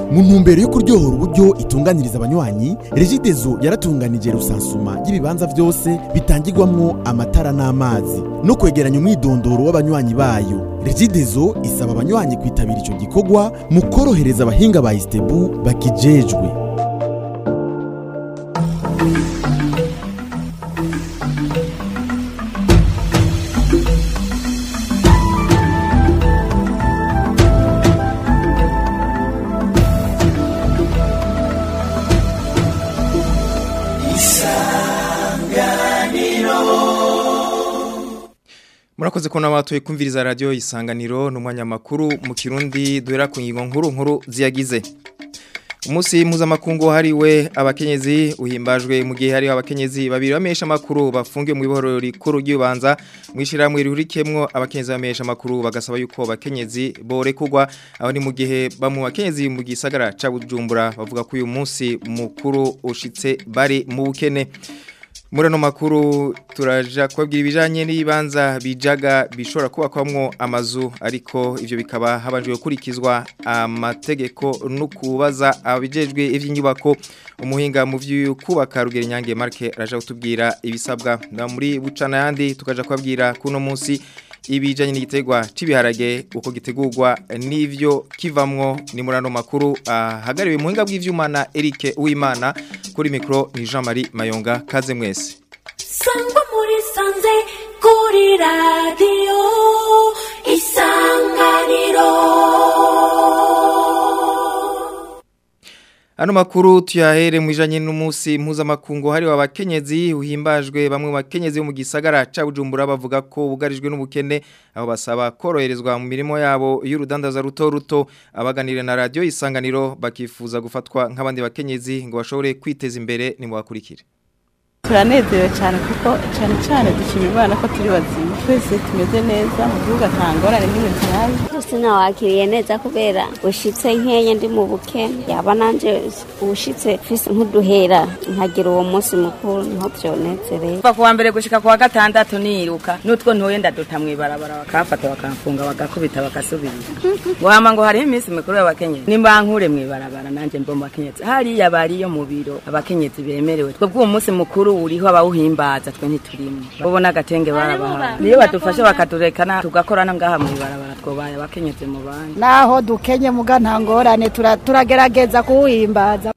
mu ntumbero yo kuryohora uburyo itunganiriza abanywanyi regidezo yaratunganije rusansuma y'ibibanza byose bitangirwamwo amatara n'amazi no kwegeranya umwidondoro w'abanywanyi bayo regidezo isaba abanywanyi kwitabira ico gikorwa mu korohereza abahinga ba istebu bakijejwe murakoze ko nabatuye kumviriza radio isanganiro n'umwanya makuru mu kirundi duhera ku ngingo nkuru nkuru ziyagize umunsi mpuzamakungu hariwe abakenyezi uhimbajwe mu gihe hariho abakenyezi babiri bamesha makuru bafungiye mu ibohoro rikuru ry'ubanza mwishyiramwe rihurikiyemwo abakenyezi bamesha makuru bagasaba yuko abakenyezi borekugwa aho ni mu gihe bamwe bakenyezi mu gisagara ca Bujumbura bavuga ko uyu munsi mukuru ushitse bari mu bukene muri ano makuru turaja kubabwira ibijanye n'ibibanza bijaga bishobora kubakwamwo amazu ariko ivyo bikaba habanje gukurikizwa amategeko no kubaza abijejwe ivy'inyubako umuhinga mu vy'ukubaka rugero nyange Marke araja kutubwira ibisabwa na muri bucana yandi tukaja kubabwira kuno munsi ibijanye n'igitegwa cibiharage uko gitegurwa n'ivyo kivamwo ni murano makuru ahagariwe uh, muhinga bw'ivyuma na Eric Uwimana kuri micro ni Jean-Marie Mayonga kaze mwese Sangwa muri sanze kuri radio isanganiro Ano makuru tuyahere mwijanye n'umunsi mpuzamakungu hari abakenyezi uhimbajwe bamwe bakenyezi mu gisagara ca Bujumbura bavuga ko bugarijwe n'ubukene aho basaba koroherezwa mu mirimo yabo y'urudandaza ruto ruto abaganire na radio isanganiro bakifuza gufatwa nk'abandi bakenyezi ngo bashobore kwiteza imbere ni mu bakurikire turanezerewe cyane kuko cyane cyane dushima imana ko turi bazima twese tumeze neza mu gihugu atangorane n'ibintu tuhazi Gusa nawakiriye neza kubera ushitse nkenya ndi mu bukene yaba nanje ushitse fise nk'uduhera nkagira uwo munsi mukuru niho vyonezereye kuva kuwa mbere gushika kuwa gatandatu niruka nutwo ntuye ndaduta mw'ibarabara bakafata bakamfunga bagakubita bagasubirira ngo hama ngo hariho iminsi mikuru y'abakenyezi nimbankure mw'ibarabara nanje mbo mu bakenyezi hariya bariyo mu biro abakenyezi bemerewe twebwe uwo munsi mukuru uriho abawuhimbaza twe ntiturimo ubona agatenge barabaha niyo badufashe bakadurekana tugakorana ngaha mw'ibarabara twobaye abakenyezi mu bandi naho dukenye muga nta ngorane tura- turagerageza kuwuhimbaza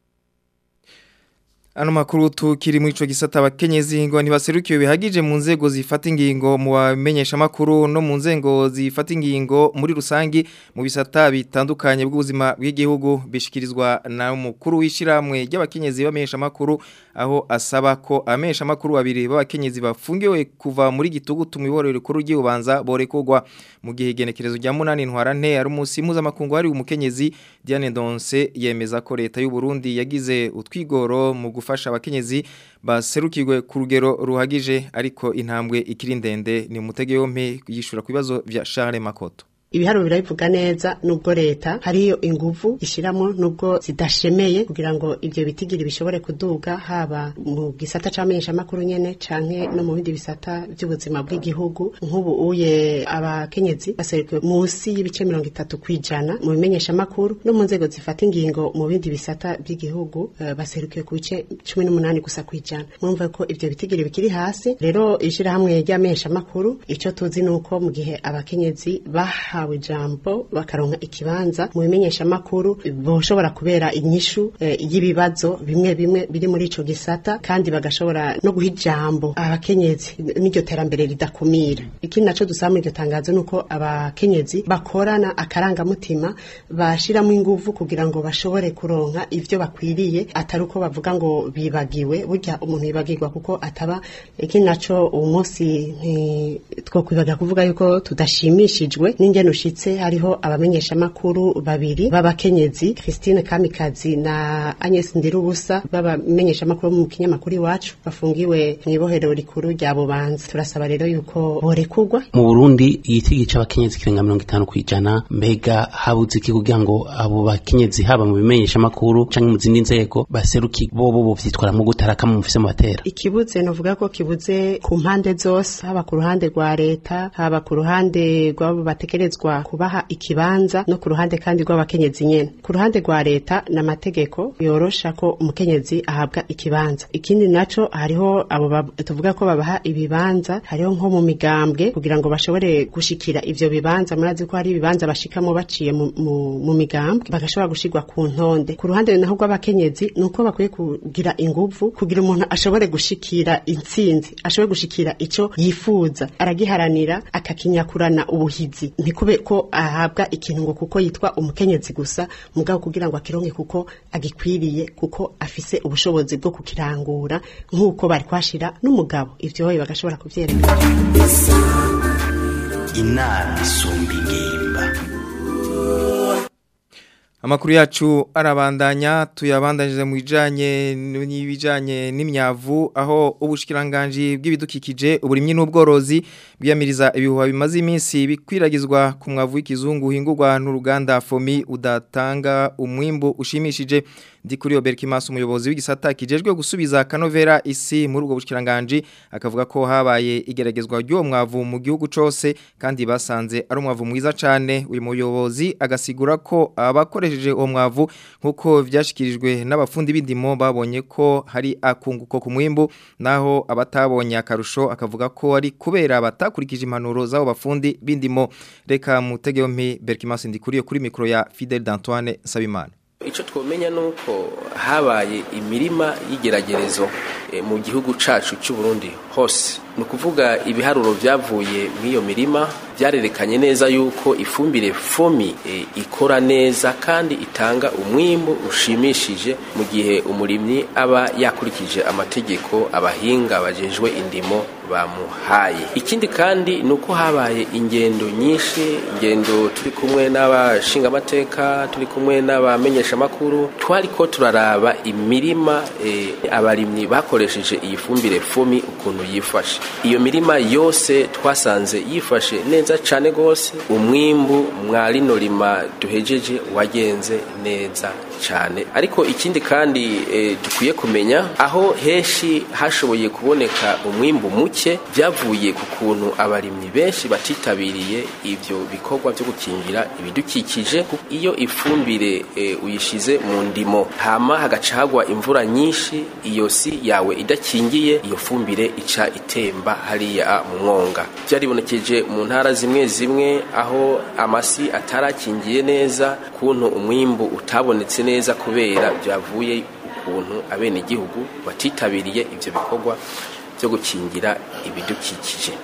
Ano makuru tukiri muri ico gisata abakenyezi ngo ntibaserukiwe bihagije mu nzego zifata ingingo mu bamenyesha makuru no mu nzego zifata ingingo muri rusangi mu bisata bitandukanye bw'ubuzima bw'igihugu bishikirizwa na mukuru w'ishiramwe ry'abakenyezi bamenyesha makuru aho asaba ko amenyesha makuru babiri b'abakenyezi bafungiwe kuva muri gitugutu mu iborero rikuru ry'ubanza borekugwa mu gihe igenekerezo rya munani ntwarante ari umunsi mpuzamakungu hari umukenyezi Diane Donse yemeza ko leta y'u Burundi yagize utwigoro mu gufasha abakenyezi baserukirwe ku rugero ruhagije ariko intambwe ikiri ndende ni umutege yompe yishura ku bibazo vya Charles Makoto ibiharuro birabivuga neza nubwo leta hariyo inguvu ishiramo nubwo zidashemeye kugira ngo ivyo bitigiri bishobore kuduga haba mu gisata c'amenyesha makuru nyene canke no mu bindi bisata by'ubuzima bw'igihugu nk'ubu uye abakenyezi baserukiwe munsi y'ibice mirongo itatu kwijana mu bimenyesha makuru no mu nzego zifata ingingo mu bindi bisata by'igihugu uh, baserukiwe ku bice cumi n'umunani gusa kwijana mwumva ko ivyo bitigiri bikiri hasi rero ishirahamwe ry'amenyesha makuru ico tuzi nuko mu gihe abakenyezi baha bahawe ijambo bakaronka ikibanza mu bimenyesha makuru boshobora kubera inyishu eh, y'ibibazo bimwe bimwe biri muri ico gisata kandi bagashobora no guha ijambo abakenyezi n'iryo terambere ridakumira ikindi naco dusaba muri iryo tangazo nuko abakenyezi bakorana akarangamutima bashiramo inguvu kugira ngo bashobore kuronka ivyo bakwiriye atari uko bavuga ngo bibagiwe burya umuntu yibagirwa kuko ataba ikindi naco uwo munsi twokwibaga kuvuga yuko tudashimishijwe n'ingene ushitse hariho abamenyesha makuru babiri b'abakenyezi Christine Kamikazi na Agnes Ndirubusa b'abamenyesha makuru mu kinyamakuru iwacu bafungiwe mu ibohero rikuru rya Bubanza turasaba rero yuko borekugwa mu Burundi igitigi c'abakenyezi kirenga 50 kwijana mbega habuze iki kugira ngo abo bakenyezi haba mu bimenyesha makuru canke mu zindi nzego baseruki bobo bo vyitwara mu gutaraka mu mufise mu batera ikibuze novuga ko kibuze ku mpande zose haba ku ruhande rwa leta haba ku ruhande rw'abo batekerezwa bategerezwa kubaha ikibanza no ku ruhande kandi rw'abakenyezi nyene ku ruhande rwa leta n'amategeko yorosha ko umukenyezi ahabwa ikibanza ikindi naco hariho abo bab- tuvuga ko babaha ibibanza hariho nko mu migambwe kugira ngo bashobore gushikira ivyo bibanza murazi ko hari ibibanza bashikamo baciye mu, mu, mu migambwe bagashobora gushirwa ku ntonde ku ruhande naho rw'abakenyezi nuko bakwiye kugira inguvu kugira umuntu ashobore gushikira intsinzi ashobore gushikira ico yifuza aragiharanira akakinyakurana ubuhizi ntikube ko ahabwa ikintu ngo kuko yitwa umukenyezi gusa mugabo kugira ngo akironke kuko agikwiriye kuko afise ubushobozi bwo kukirangura nk'uko bari kwashira n'umugabo ivyo boye bagashobora kuvyerekana inama isumba ingimba Amakuru yacu arabandanya tuyabandanyije mu bijanye n'ibijanye n'imyavu aho ubushikiranganje bw'ibidukikije uburimyi n'ubworozi bwiyamiriza ibihuha bimaze iminsi bikwiragizwa ku mwavu w'ikizungu hingurwa n'uruganda Fomi udatanga umwimbo ushimishije ndi kuri Oberkimas umuyobozi w'igisata kijejwe gusubiza kanovera isi muri ubwo bushikiranganje akavuga ko habaye igeragezwa ry'uwo mwavu mu gihugu cose kandi basanze ari umwavu mwiza cane uyu muyobozi agasigura ko abakoresheje uwo mwavu nkuko vyashikirijwe n'abafundi b'indimo babonye ko hari akunguko ku mwimbu naho abatabonye akarusho akavuga ko ari kubera batakurikije impanuro z'abo bafundi b'indimo reka mutegeo mpi Berkimas ndikuriye kuri mikro ya Fidel d'Antoine Sabimana icyo twamenya ni uko habaye imirima y'igeragerezo eh, mu gihugu cacu cy'u Burundi hose ni ukuvuga ibiharuro byavuye muri iyo mirima byarerekanye neza yuko ifumbire fomi eh, ikora neza kandi itanga umwimbu ushimishije mu gihe umurimyi aba yakurikije amategeko abahinga bajejwe indimo bamuhaye ikindi kandi ni uko habaye ingendo nyinshi ingendo turi kumwe n'abashingamateka turi kumwe n'abamenyeshamakuru twari ko turaraba imirima eh, abarimyi bakoresheje iyi fumbire fomi ukuntu yifashe iyo mirima yose twasanze yifashe neza cyane rwose umwimbu mwa rino rima duhejeje wagenze neza cyane ariko ikindi kandi eh, dukwiye kumenya aho henshi hashoboye kuboneka umwimbu muke byavuye ku kuntu abarimyi benshi batitabiriye ibyo bikorwa byo gukingira ibidukikije iyo ifumbire eh, uyishize mu ndimo hama hagaca hagwa imvura nyinshi iyo si yawe idakingiye iyo fumbire ica itemba hariya mu mwonga byaribonekeje mu ntara zimwe zimwe aho amasi atarakingiye neza kuntu umwimbu utabonetse neza kubera byavuye ukuntu abenegihugu batitabiriye ibyo bikorwa byo gukingira ibidukikije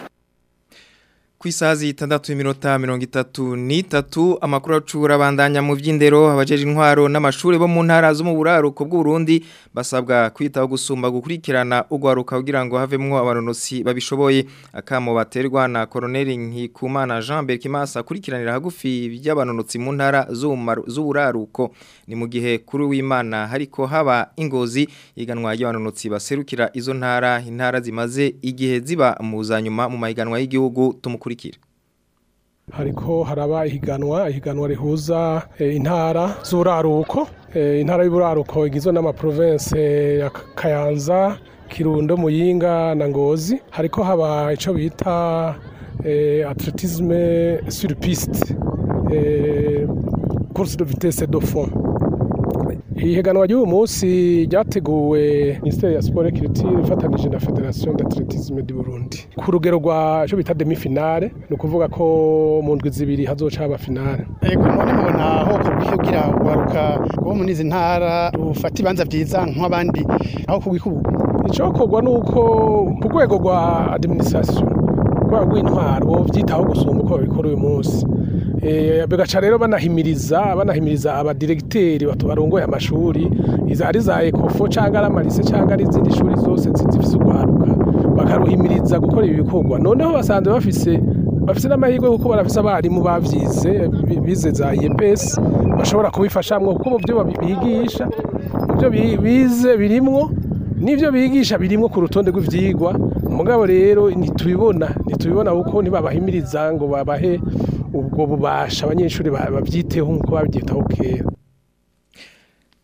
ku isazi itandatu iminota mirongo itatu n'itatu amakuru acura bandanya mu by'indero abajeje intwaro n'amashuri bo mu ntara zo mu buraruko bw'uburundi basabwa kwitaho gusumba gukurikirana ugwaruka kugira ngo havemwo abanonosi babishoboye akamo baterwa na koroneli nkikumana jean berkimasa akurikiranira hagufi by'abanonotsi mu ntara z'uburaruko ni mu gihe kuri w'imana hariko haba ingozi iganwa y'abanonotsi baserukira izo ntara intara zimaze igihe ziba mu zanyuma mu mahiganwa y'igihugu tumukurikira hariko haraba ihiganwa ihiganwa rihuza e, intara z'uraruko e, intara y'uraruko igizwe n'amaprovince ya Kayanza Kirundo Muyinga na Ngozi hariko haba ico bita e, atletisme sur piste e, course de vitesse de fond ihiganwa ry'uyu munsi ryateguwe minisiteri ya siporo kiritire ifatanije na federasiyo d'atletisme du burundi ku rugero rwa icyo bita demi finale ni ukuvuga ko mu ndwi zibiri hazoca haba finale yego none mubona aho kugira waruka rwo muri izi ntara rufata ibanza byiza nk'abandi aho kubikubu icyokorwa ni uko ku rwego rwa administration rwego rw'intwaro bo byitaho gusumba uko babikora uyu munsi bigaca rero banahimiriza banahimiriza abadiregiteri barongoye amashuri ari za ekofo cyangwa ari amarise cyangwa ari izindi shuri zose zifite urwaruka bakaruhimiriza gukora ibi bikorwa noneho basanzwe bafise bafise n'amahirwe kuko barafise abarimu bavyize bize za IEPS bashobora kubifashamwo kuko mu byo bigisha mu byo bize birimwo nivyo bigisha birimwo ku rutonde rw'ivyigwa mugabo rero ntitubibona ntitubibona kuko ntibabahimiriza ngo babahe ubwo bubasha abanyeshuri babyiteho nk'uko babyitaho kera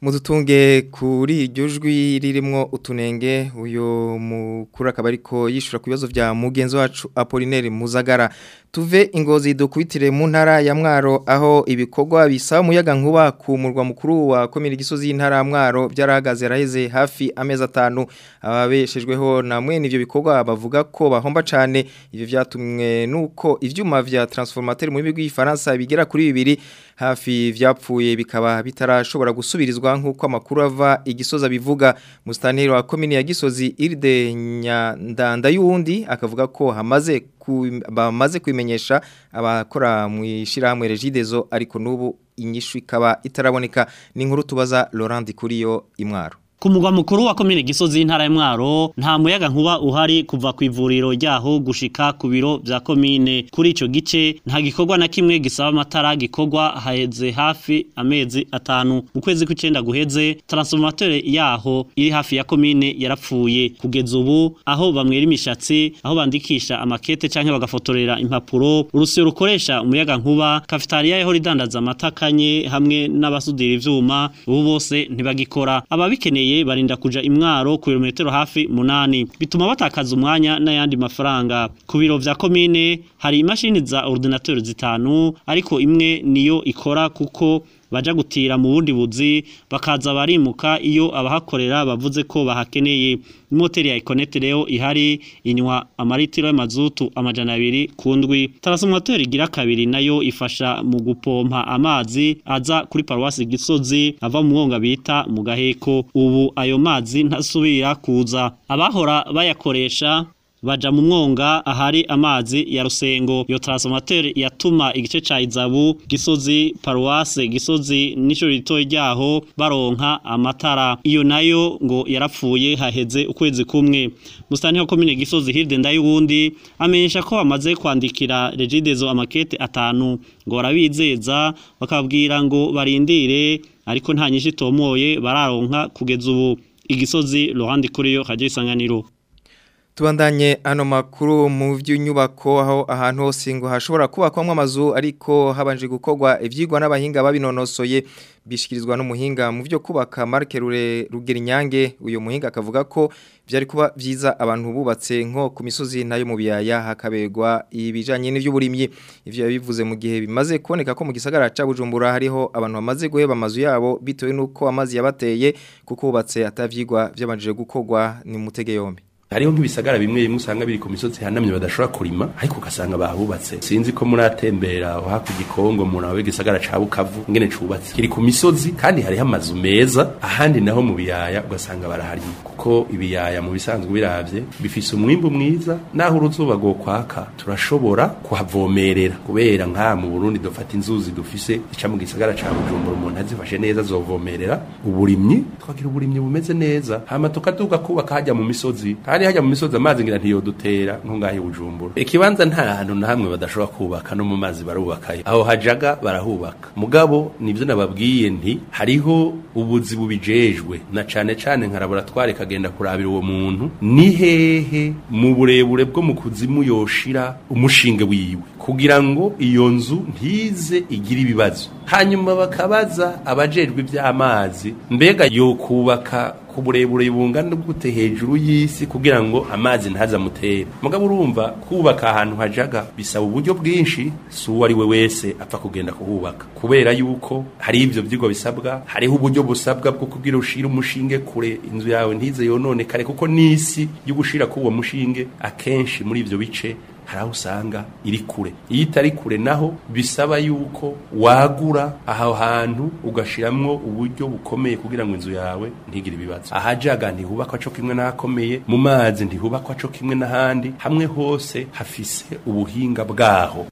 mudutunge kuri iryo jwi ririmo utunenge uyu mukuru akaba ariko yishura ku bibazo bya mugenzi wacu Apollinaire Muzagara tuve ingozi dukubitire mu ntara ya Mwaro aho ibikorwa bisaba umuyaga nkuba ku murwa mukuru wa komine gisozi y'intara ya Mwaro byarahagaze raheze hafi amezi atanu ababeshejweho na mwene ivyo bikorwa bavuga ko bahomba cane ivyo vyatumwe nuko ivyuma vya transformateur mu bigo y'Ifaransa bigera kuri bibiri hafi vyapfuye bikaba bitarashobora gusubirizwa nkuko amakuru ava igisoza bivuga mustaneri wa komine ya Gisozi Irde Nyandanda yundi akavuga ko hamaze ku, bamaze kwimenyesha abakora mu ishirahamwe Regidezo ariko nubu inyishu ikaba itaraboneka ni inkuru tubaza Laurent Kuriyo imwaro Ku mugwa mukuru wa komine Gisozi y'intara ya Mwaro nta muyaga nkuba uhari kuva ku ivuriro ryaho gushika ku biro vya komine kuri ico gice nta gikorwa na kimwe gisaba amatara gikorwa haheze hafi amezi atanu mu kwezi kw'icenda guheze transformateur yaho iri hafi ya komine yarapfuye kugeza ubu aho bamwera imishatsi aho bandikisha amakete canke bagafotorera impapuro urusyo rukoresha umuyaga nkuba cafetaria yaho ridandaza amatakanye hamwe n'abasudira ivyuma ubu bose ntibagikora ababikeneye barinda kuja imwaro ku birometero hafi munani bituma batakaza umwanya n'ayandi mafaranga ku biro vya komine hari imashini za ordinateur zitanu ariko imwe niyo ikora kuko baja gutira mu bundi buzi bakaza barimuka iyo abahakorera bavuze ko bahakeneye imoteri ya Econet rero ihari inywa amaritiro y'amazutu amajana abiri ku ndwi transformateur igira kabiri nayo ifasha mu gupompa amazi aza kuri paruwasi Gisozi ava mu mwonga bita mu gaheko ubu ayo mazi ntasubira kuza abahora bayakoresha baja mu mwonga ahari amazi ya rusengo iyo transformateur yatuma igice ca izabu gisozi paruwase gisozi nico rito ryaho baronka amatara iyo nayo ngo yarapfuye haheze ukwezi kumwe mustani wa komine gisozi hirde ndayubundi amenyesha ko bamaze kwandikira regidezo amakete atanu ngo barabizeza bakabwira ngo barindire ariko nta nyinshi tomoye bararonka kugeza ubu igisozi Laurent Kuriyo radio isanganiro Tubandanye ano makuru mu vy'inyubako aho ahantu hose ngo hashobora kubakwamwe amazu ariko habanje gukorwa ivyigwa n'abahinga babinonosoye bishikirizwa n'umuhinga mu byo kubaka Marke Rure Rugerinyange uyo muhinga akavuga ko byari kuba vyiza abantu bubatse nko ku misozi nayo mu biyaya hakabegwa ibijanye n'ivy'uburimyi ivyo yabivuze mu gihe bimaze kuboneka ko mu gisagara ca Bujumbura hariho abantu bamaze guheba amazu yabo bitewe nuko amazi yabateye kuko bubatse atavyigwa byabanje gukorwa ni mutege yombi hariho nk'ibisagara bimwe bimwe usanga biri ku misozi hanamye badashobora kurima ariko ugasanga bahubatse sinzi ko muratembera hakurya ikongo umuntu awe gisagara ca bukavu ngene cubatse kiri ku misozi kandi hariho amazu meza ahandi naho mu biyaya ugasanga baraharima kuko ibiyaya mu bisanzwe biravye bifise umwimbu mwiza naho uruzuba go kwaka turashobora kuhavomerera kubera nka mu Burundi dufata inzuzi dufise ica mu gisagara ca Bujumbura umuntu azifashe neza azovomerera uburimyi twagira uburimyi bumeze neza hama tukaduga kubaka hajya mu misozi kandi hajya mu misozi amazi ngira ntiyodutera nko ngahe bujumbura ikibanza nta hantu na hamwe badashobora kubaka no mu mazi barubakayo aho hajaga barahubaka mugabo nivyo nababwiye nti hariho ubuzi bubijejwe na cane cane nka laboratoire kagenda kurabira uwo muntu ni hehe mu burebure bwo mu kuzimu yoshira umushinge wiwe kugira ngo iyo nzu ntize igire ibibazo hanyuma bakabaza abajejwe iby'amazi mbega yo kubaka ku burebure bungana gute hejuru y'isi kugira ngo amazi ntazamutere mugabo urumva kubaka ahantu hajaga bisaba uburyo bwinshi si uwo ari we wese apfa kugenda kuhubaka kubera yuko hari ibyo byigwa bisabwa hariho uburyo busabwa bwo kugira ushira umushinge kure inzu yawe ntize yononekare kuko n'isi yo gushira k'uwo mushinge akenshi muri ibyo bice hari aho usanga iri kure iyo itari kure naho bisaba yuko wagura aho hantu ugashiramwo uburyo bukomeye kugira ngo inzu yawe ntigire ibibazo ahajaga ntihubakwa co kimwe n'ahakomeye mu mazi ntihubakwa co kimwe n'ahandi hamwe hose hafise ubuhinga bwaho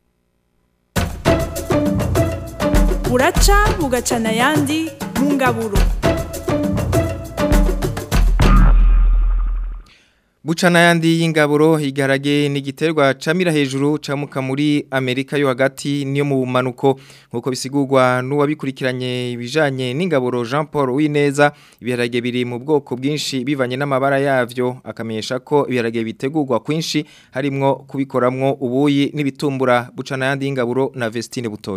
buraca bugacana ayandi mu ngaburo Bucana yandi y'ingaburo igarage n'igiterwa camira hejuru camuka muri Amerika yo hagati niyo mu manuko nkuko bisigurwa n'uwabikurikiranye ibijanye n'ingaburo Jean Paul Wineza ibiharage biri mu bwoko bwinshi bivanye n'amabara yavyo akamenyesha ko ibiharage bitegurwa kwinshi harimwo kubikoramwo ubuyi n'ibitumbura bucana yandi y'ingaburo na Vestine Butoyi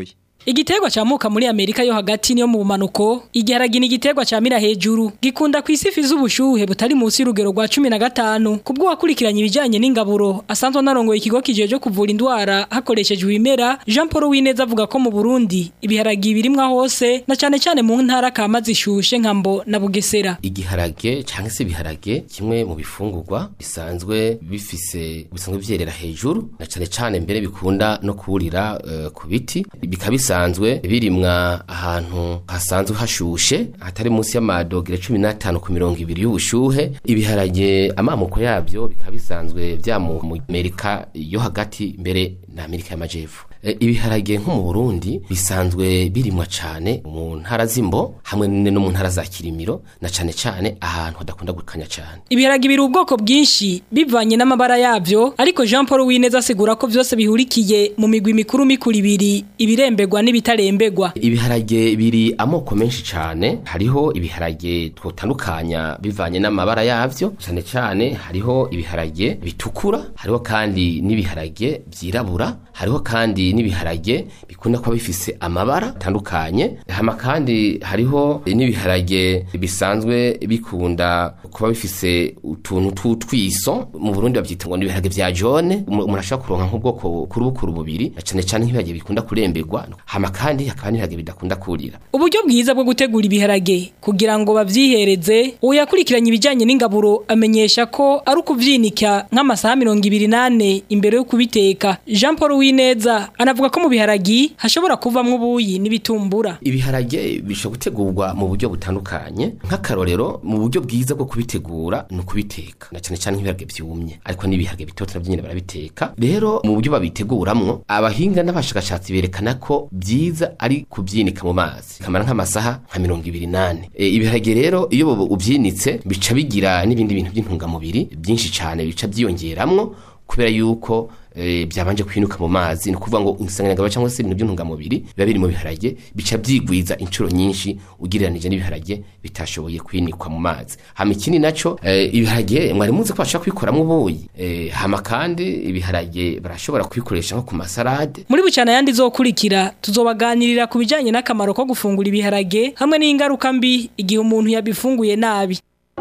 igiterwa camuka muri Amerika yo hagati niyo mu bumanuko igiharagi ni igiterwa camira hejuru gikunda kwisifi z'ubushuhe butari munsi y'urugero rwa 15 kubwo wakurikiranye ibijanye n'ingaburo asanzwe narongoye ikigo kijeje kuvura indwara hakoreshejwe ibimera Jean Paul Wineza avuga ko mu Burundi ibiharagi birimwa hose na cane cane mu ntara kama zishushe nkambo na Bugesera igiharage cyangwa se ibiharage kimwe mu bifungurwa bisanzwe bifise bisanzwe vyerera hejuru na cane cane mbere bikunda no kurira uh, ku biti bikaba bisanzwe birimwa ahantu hasanzwe hashushe hatari munsi y'amadogere 15 ku 200 y'ubushuhe ibiharage amamuko yabyo bikaba bisanzwe vya mu Amerika yo hagati mbere na Amerika y'amajepfo e, ibiharage nko mu Burundi bisanzwe birimwa cane mu ntara zimbo hamwe no mu ntara za Kirimiro na cane cane ahantu hadakunda gukanya cane ibiharage biri ubwoko bwinshi bivanye n'amabara yabyo ariko Jean Paul Wineza asigura ko byose bihurikiye mu migwi mikuru mikuru ibiri ibirembegwa n'ibitarembegwa ibiharage biri amoko menshi cane hariho ibiharage twotandukanya bivanye n'amabara yavyo cane cane hariho ibiharage bitukura hariho kandi n'ibiharage vyirabura hariho kandi n'ibiharage bikunda kuba bifise amabara atandukanye hama kandi hariho n'ibiharage bisanzwe bikunda kuba bifise utuntu tw'utwiso mu Burundi bavyita ngo n'ibiharage vya jone umuntu ashaka kuronka nk'ubwoko kurubukuru bubiri na cane cane nk'ibiharage bikunda kurembegwa hama kandi hakaba n'ibiharage bidakunda kurira uburyo bwiza bwo gutegura ibiharage kugira ngo bavyihereze uyakurikiranye ibijanye n'ingaburo amenyesha ko ari ukuvyinika nk'amasaha mirongo ibiri nane imbere yo kubiteka Jean Paul Wineza anavuga ko mu biharagi hashobora kuvamwo ubuyi n'ibitumbura ibiharage bishobora gutegurwa mu buryo butandukanye nk'akarorero mu buryo bwiza bwo kubitegura ni ukubiteka na cyane cyane nk'ibiharage byumye ariko n'ibiharage bitoto nabyo nyine barabiteka rero mu buryo babiteguramwo abahinga n'abashakashatsi berekana ko byiza ari kubyinika mu mazi kamara nk'amasaha nka mirongo ibiri nane e, ibiharage rero iyo ubyinitse bica bigira n'ibindi bintu by'intungamubiri byinshi cyane bica byiyongeramwo kubera yuko e, byabanje kwinuka mu mazi ni ukuvuga ngo insanganyangabo cyangwa se ibintu by'intungamubiri biba biri mu biharage bica byigwiza inshuro nyinshi ugereranije n'ibiharage bitashoboye kwinikwa mu mazi hama ikindi naco e, ibiharage mwari muzi ko bashobora kubikoramo ubuyi e, hama kandi ibiharage barashobora kubikoresha nko ku masarade muri bucana yandi zokurikira tuzobaganirira ku bijanye n'akamaro ko gufungura ibiharage hamwe n'ingaruka mbi igihe umuntu yabifunguye nabi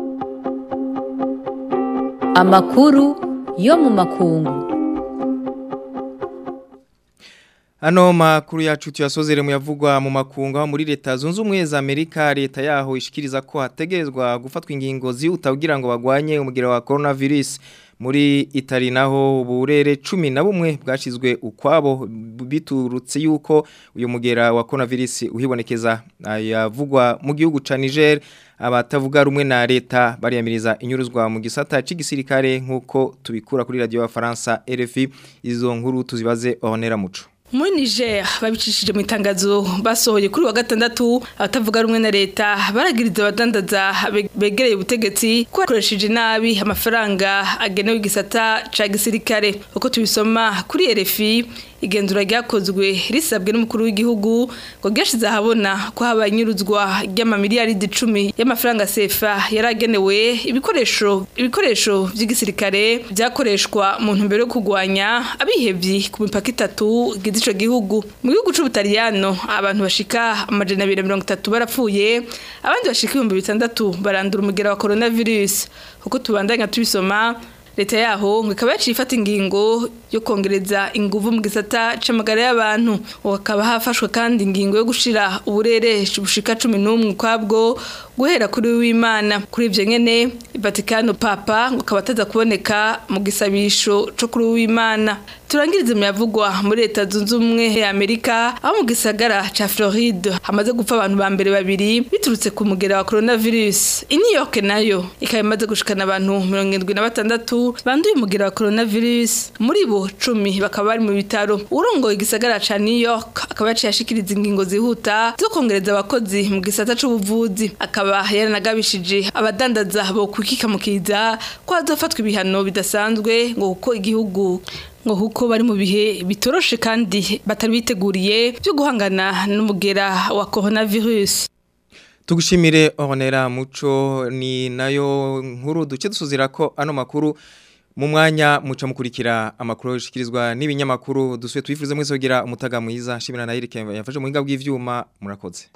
amakuru yo mu makungu Ano makuru yacu tuyasozere mu yavugwa mu makunga muri leta zunze ubumwe za Amerika leta yaho ishikiriza ko hategerezwa gufatwa ingingo zihuta kugira ngo bagwanye umugira wa coronavirus muri Itali naho uburere 10 na bumwe bwashizwe ukwabo biturutse yuko uyu mugera wa coronavirus uhibonekeza yavugwa mu gihugu ca Niger abatavuga rumwe na leta bariyamiriza inyuruzwa mu gisata c'igisirikare nkuko tubikura kuri radio ya France RFI izo nkuru tuzibaze Honera Muco muri niger babicishije mu itangazo basohoye kuri wa gatandatu abatavuga rumwe na leta baragiriza abadandaza begereye ubutegetsi ko bakoresheje nabi amafaranga agenewe igisata ca gisirikare uko tubisoma kuri RFI igenzura ryakozwe risabwe n'umukuru w'igihugu ngo ryashize ahabona ko habaye inyuruzwa ry'amamiliyaridi icumi y'amafaranga sefa yaragenewe ibikoresho ibikoresho by'igisirikare byakoreshwa mu ntumbero yo kurwanya abihevyi ku mipaka itatu gize ico gihugu mu gihugu c'ubutaliyano abantu bashika amajana abiri mirongo itatu barapfuye abandi bashika ibihumbi bitandatu barandura umugera wa coronavirus uko tubandanya tubisoma leta yaho ngo ikaba yaciye ifata ingingo yo kongereza inguvu mu gisata c'amagara y'abantu hakaba hafashwe kandi ingingo yo gushira uburere bushika cumi n'umwe ukwabwo guhera kuri w'imana kuri ivyo nyene Vatikano papa ngo akaba ataza kuboneka mu gisabisho co kuri w'imana turangirize mu yavugwa muri leta zunze ubumwe ya Amerika aho mu gisagara ca Floride hamaze gupfa abantu ba mbere babiri biturutse ku mugera wa coronavirus i New York nayo ikaba imaze gushikana abantu mirongo indwi na batandatu banduye umugera wa coronavirus muri bo cumi bakaba bari mu bitaro urongoye igisagara ca New York akaba yaciye ashikiriza ingingo zihuta zo kongereza abakozi mu gisata c'ubuvuzi akaba yaranagabishije abadandaza bo kwikikamukiza ko hazofatwa ibihano bidasanzwe ngo kuko igihugu ngo kuko bari mu bihe bitoroshe kandi batari biteguriye byo guhangana n'umugera wa coronavirus tugushimire Honera Muco ni nayo nkuru duce dusuzira ko ano makuru mu mwanya muca mukurikira amakuru yashikirizwa n'ibinyamakuru dusuye twifuze mwese kugira umutaga mwiza shimira na Eric yafashe mu hinga bw'ivyuma murakoze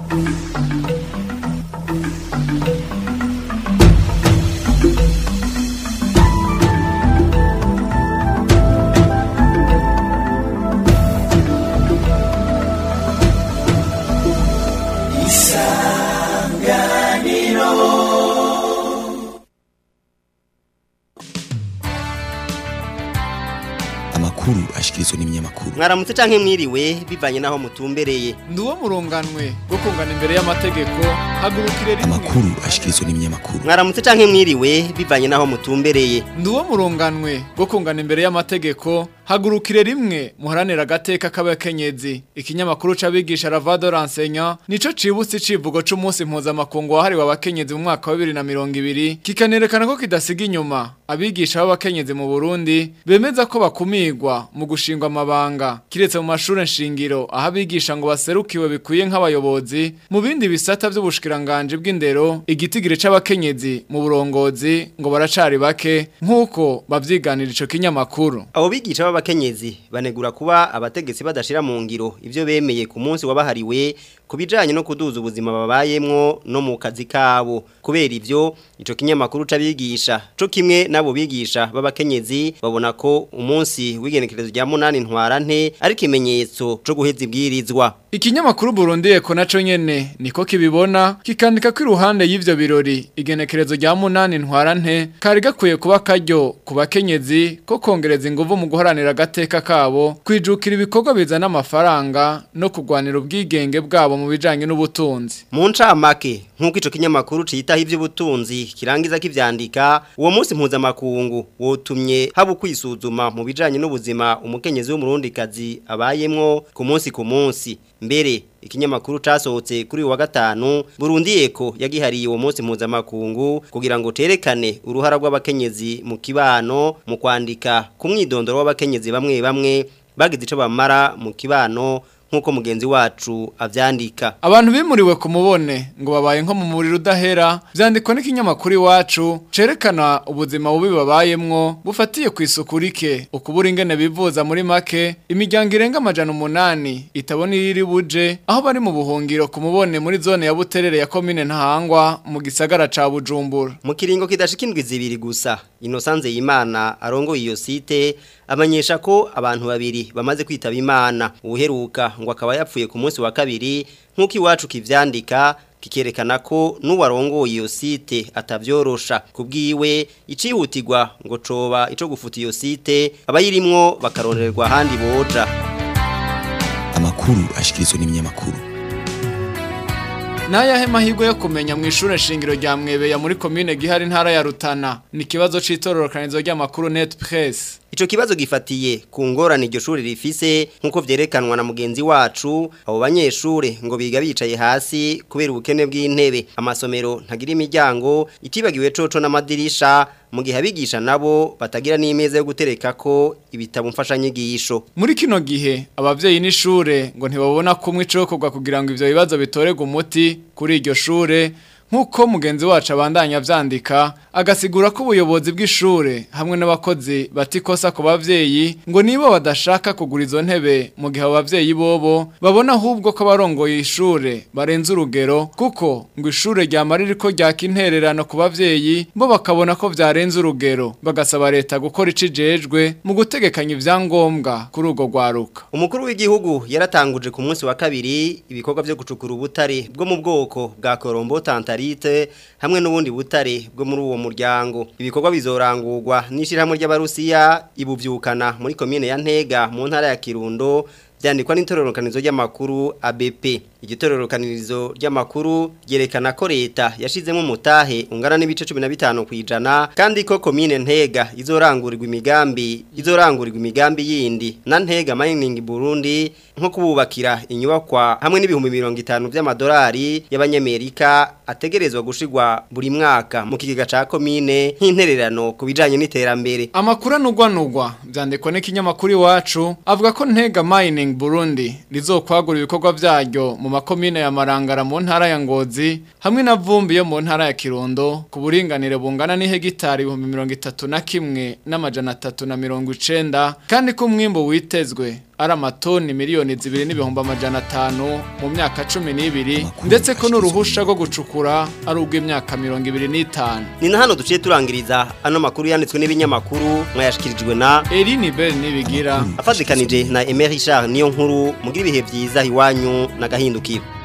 amakuru ashikirizwa n'ibinyamakuru mwaramutse canke mwiriwe bivanye naho mutumbereye Nduwo muronganwe bwo kungana imbere y'amategeko hagurukire rimwe amakuru ashikirizwa n'ibinyamakuru mwaramutse canke mwiriwe bivanye naho mutumbereye Nduwo muronganwe bwo kungana imbere y'amategeko hagurukire rimwe muharanira agateka k'abakenyezi ikinyamakuru c'abigisha Ravado Renseignant nico cibutse icivugo c'umunsi mpuzamakungu wahariwe abakenyezi mu mwaka wa 2020 kikanerekana ko kidasiga inyuma abigisha b'abakenyezi mu Burundi bemeza ko bakumirwa mu gushingwa amabanga kiretse mu mashuri nshingiro aho abigisha ngo baserukiwe bikwiye nk'abayobozi mu bindi bisata by'ubushikiranganje bw'indero igitigire c'abakenyezi mu burongozi ngo baracari bake nk'uko bavyiganira ico kinyamakuru abo bigisha b'abakenyezi banegura kuba abategetsi badashira mu ngiro ivyo bemeye ku munsi wabahariwe kubijanye no kuduza ubuzima babayemwo no mu kazi kabo kubera ivyo ico kinyamakuru c'abigisha co kimwe nabo bigisha b'abakenyezi babona ko umunsi w'igenekerezo rya munani ntwarante ari kimenyetso co guheza ibwirizwa Ikinyamakuru Burundi eko naco nyene niko kibibona kikandika ko iruhande y'ivyo birori igenekerezo rya munani ntwarante kari gakwiye kuba karyo ku bakenyezi ko kongereza inguvu mu guharanira agateka kabo kwijukira ibikorwa bizana amafaranga no kugwanira ubwigenge bwabo mu bijanye n'ubutunzi mu ncamake nk'uko ico kinyamakuru citaho ivy'ubutunzi kirangiza kivyandika uwo munsi mpuzamakungu wotumye haba ukwisuzuma mu bijanye n'ubuzima umukenyezi w'umurundikazi abayemwo ku munsi ku munsi mbere ikinyamakuru casohotse kuri uyu wa gatanu Burundi eko yagihariye uwo munsi mpuzamakungu kugira ngo terekane uruhara rw'abakenyezi mu kibano mu kwandika ku mwidondoro w'abakenyezi bamwe bamwe bagize ico bamara mu kibano nk'uko mugenzi wacu avyandika abantu bimuriwe ku mubone ngo babaye nko mu muriro udahera vyandikwa n'ikinyamakuru iwacu cerekana ubuzima bubi babayemwo bufatiye ku isuku rike ukubura ingene bivuza muri make imiryango irenga amajana umunani itabona iriri buje aho bari mu buhungiro ku mubone muri zone ya buterere ya komine ntahangwa mu gisagara ca bujumbura mu kiringo kidashika indwi zibiri gusa inosanze y'imana arongoye iyo site amenyesha ko abantu babiri bamaze kwitaba imana ubuheruka ngo akaba yapfuye ku munsi wa kabiri nk'uko iwacu kivyandika kikerekana ko n'uwarongoye iyo site atavyorosha kubwiwe icihutirwa ngo coba ico gufuta iyo site abayirimwo bakarondererwa ahandi boja amakuru ashikirizwa n'ibinyamakuru Nayahe mahirwe yo kumenya mu ishure shingiro rya Mwebeya muri commune Gihari ntara ya Rutana ni kibazo citororokanizo ry'amakuru Net Press Ico kibazo gifatiye ku ngorane iryo shuri rifise nkuko vyerekanwa na mugenzi wacu abo banyeshure ngo biga bicaye hasi kubera ubukene bw'intebe amasomero ntagira imiryango itibagiwe coco n'amadirisha mu gihe abigisha nabo batagira n'imeza yo gutereka ko ibitabo mfashanyigisho muri kino gihe abavyeyi n'ishure ngo ntibabona kumwe icokorwa kugira ngo ivyo bibazo bitorerwe umuti kuri iryo shure nk'uko mugenzi wacu abandanya vyandika agasigura ko ubuyobozi bw'ishure hamwe n'abakozi batikosa ku bavyeyi ngo nibo badashaka kugura izo ntebe mu gihe abavyeyi bobo babona ahubwo ko abarongoye ishure barenze urugero kuko ngo ishure ryamara ririko ryaka intererano ku bavyeyi bo bakabona ko vyarenze urugero bagasaba leta gukora icijejwe mu gutegekanya ivyangombwa kuri urwo rwaruka umukuru w'igihugu yaratanguje ku munsi wa kabiri ibikorwa vyo gucukura ubutare bwo mu bwoko bwa Korombo Tantarite hamwe n'ubundi butare bwo muri uwo muryango ibikorwa bizorangurwa n'ishirahamwe ry'abarusiya ibuvyukana muri komine ya Ntega mu ntara ya Kirundo byandikwa n'itororokanizo ry'amakuru ABP igitororokanirizo ry'amakuru ryerekana ko leta yashizemo umutahe ungana n'ibice 15 kwijana kandi ko komine Ntega izorangurirwa imigambi izorangurirwa imigambi yindi na Ntega Mining Burundi nko kububakira inyubakwa hamwe n'ibihumbi 50 by'amadolari y'abanyamerika ategerezwa gushigwa buri mwaka mu kigega ca komine nk'intererano kubijanye n'iterambere amakuru anugwanugwa byandikwa n'ikinyamakuru iwacu avuga ko Ntega Mining Burundi rizokwagura ibikorwa byaryo mu makomine ya Marangara mu ntara ya Ngozi hamwe na Vumbi yo mu ntara ya Kirundo ku buringanire bungana n'ihegitari 31 n'amajana 390 kandi ko umwimbo witezwe ari amatoni miliyoni zibiri n'ibihumbi amajana atanu mu myaka cumi n'ibiri ndetse ko n'uruhusha rwo gucukura ari ubw'imyaka mirongo ibiri n'itanu ni na hano duciye turangiriza ano makuru yanditswe n'ibinyamakuru mwayashikirijwe na Eline Bell nibigira afatikanije na Emery Richard niyo nkuru mugira ibihe byiza iwanyu na gahindukiro